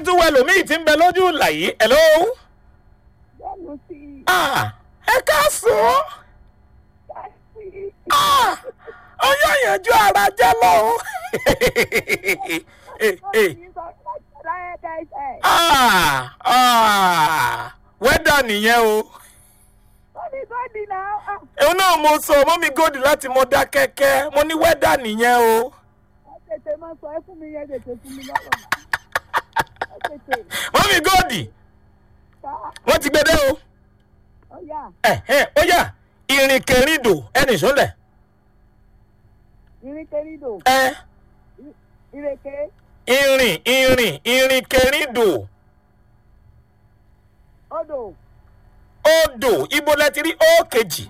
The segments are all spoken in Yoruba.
n tún wẹ lòmíì tí ń bẹ lójú ìlà yìí hello. Bẹ́ẹ̀ni sí i. Ah, ẹ káàsán. Ah, ọyọ ìyànjú ara jẹ lọ. Eh, eh. Ah, ah, wẹ́dà nìyẹn o. òun náà mo sọ mọ́mí gòdì láti mọ dá kẹ́kẹ́ mo ní wẹ́dà nìyẹn o. mọ́mí gòdì wọ́n ti gbé dé o. ẹ ẹ ó yà ìrìnkèrindò ẹnì sólẹ̀. Ìrìnkèrindò, ẹ ìrèké, ìrìn ìrìn ìrìnkèrindò odò, odò ibo lẹ ti rí ó kejì.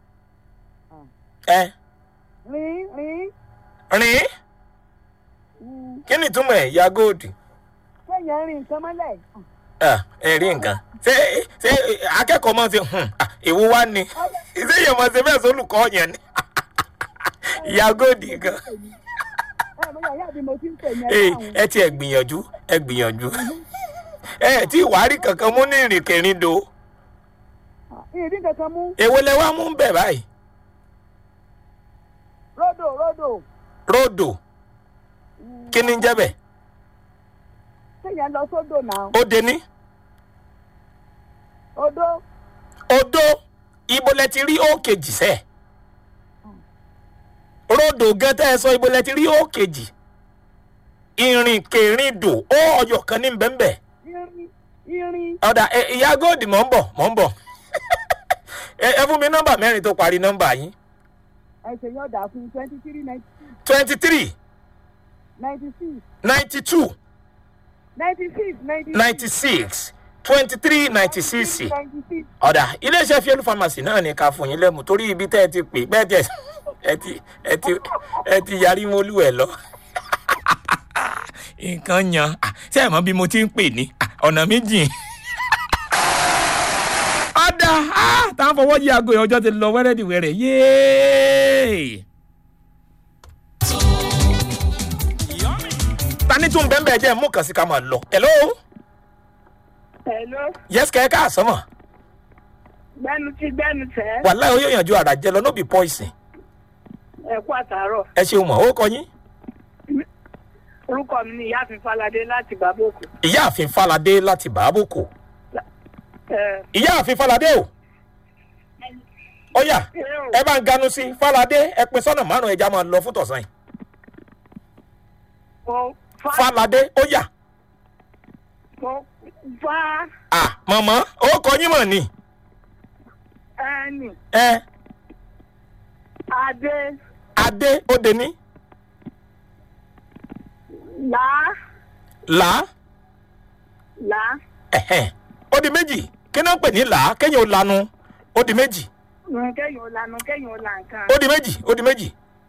ẹ rìn, rìn, rìn mm, kí ni ìtumọ̀ ẹ̀ ya góòdì. kéèyàn rìn nǹkan mọ́lẹ̀. ẹ ẹ rí nǹkan ṣé ṣé akẹ́kọ̀ọ́ máa ń ṣe hùn èwo wá ni ṣé èèyàn máa ṣe bẹ́ẹ̀ sólùkọ́ yẹn ni ìyá góòdì gan. Ẹ bóyá ìyá mi mo ti ń pè ní Ee, ẹ̀ka àwọn. ẹ ti ẹ gbìyànjú ẹ gbìyànjú ẹ tí ìwárí kankan mú ní ìrìnkèrindò Ìdí kankan mú èwo lẹ wá mú bẹ̀ báyìí ródò, ródò, ródò kí ni ń jẹ́ bẹ̀ kéèyàn lọ sódò náà. ó de ní Odó, odó ibo lẹ ti rí ó kejì sẹ́ẹ̀ ródò gan tẹ́ ẹ sọ ibo lẹ ti rí ó kejì ìrìnkèrindò ó ọyọ kan ní bẹ́ńbẹ́ irin, irin, ọ̀dà ẹ, ìyá góòdì mọ̀ ń bọ̀ mọ̀ ń bọ̀ ẹ ẹ fún mi nọ́mbà mẹ́rin tó parí nọ́mbà yín ẹsẹ̀ yóò dà fún twenty three ninety six, twenty three ninety six, ninety two ninety six, ninety ninety six twenty three ninety six ninety six. ọ̀dà iléeṣẹ́ fielu pharmacy náà ní ká fún yín lẹ́mu torí ibi tẹ́ ẹ ti pè bẹ́ẹ̀ tẹ́ ẹ ti ẹ ti ẹ ti yarí mọ́lú ẹ̀ lọ. nǹkan yan Ah, ṣé ẹ mọ̀ bí mo ti ń pè ní Ah, ọ̀nà méjì. ọ̀dà ah, tá a fọwọ́ yí aago yẹn ọjọ́ ti lọ wẹ́rẹ́dìwẹ́rẹ́ yéé. tani tún bẹ́ẹ̀ bẹ́ẹ̀ jẹ́ mú kàn sí ká máa lọ. hello Hello, yes kẹ́ ẹ káàsán mọ̀ gbẹ́nu tí gbẹ́nu tẹ̀, wàhálà ó yànjú ara jẹ lọ no be poison ẹ kú àtàárọ̀. ẹ ṣeun mọ̀ ó kọ yín. Orúkọ mi ni Ìyáàfin Fáládé láti Bàbókù. ìyáàfin falade láti bàábòkò Ẹ ìyáàfin falade o ó yá ẹ bá ń ganu sí falade ẹ pin sọ́nà márùn ẹja máa lọ fún tọ̀sán yìí mo fa falade ó yá mo fa à mọ̀mọ́ ó kọ yín mọ̀ ni ẹnì ẹ adé adé ó de ní là là là ẹ̀hẹ̀n ó di méjì kí náà ń pè ní là kéèyàn ó lanu ó di méjì kéèyàn ò lanu kéèyàn ò là nǹkan. ó di méjì ó di méjì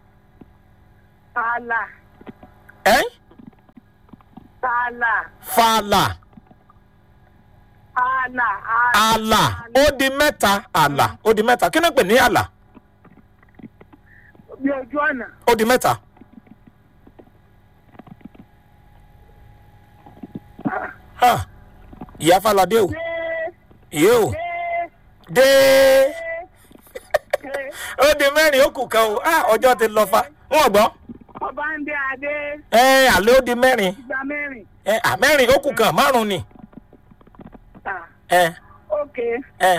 Àlà ẹ àlà fàlà àlà àlà ó di mẹ́ta àlà ó di mẹ́ta kí náà ń pè ní àlà bí ojú ọ̀nà. ó di mẹ́ta. Ha, ìyá falade o Dé ìyé o dé dé dé ó di mẹ́rin ó kù kan o Ah, ọjọ́ ti lọ fa wọn gbọ́ ọba ń dé adé ẹ àlẹ́ ó di mẹ́rin gba mẹ́rin. ẹ à mẹ́rin ó kù kan márùn ni Ah, ẹ ok ẹ.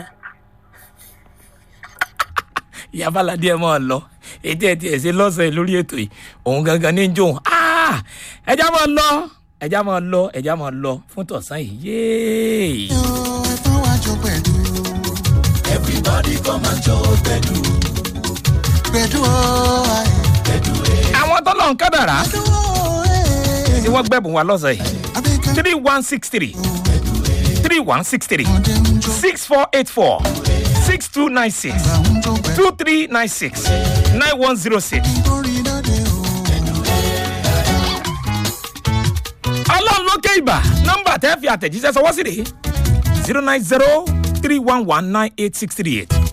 ìyá falade ẹ máa lọ ètò ẹ tiẹ̀ ṣe lọ́sẹ̀ lórí ètò yìí òun gangan ní jóun ẹja máa lọ ẹja máa lọ ẹja máa lọ fún tọ̀sán yìí yéé. ẹ̀fọn wá jó pẹ̀lú. everybody come and jó pẹ̀lú. pẹ̀lú o ayé. àwọn tọ́lọ̀ ń kádàrá pẹ̀lú o ẹ̀. tí wọ́n gbẹ̀bùn wa lọ́sẹ̀ yìí abẹ́kẹ́ three one six three three one six three ọdẹ ń jó. six four eight four six two nine six ìgbà ń jó pẹ̀lú. two three nine six nine one zero six. nítorí lóde o. ọlọ́run lókè ìbà nọ́mbà tẹ́ fi àtẹ̀jíṣẹ́ sọwọ́ sí rèé zero nine zero three one one nine eight six three eight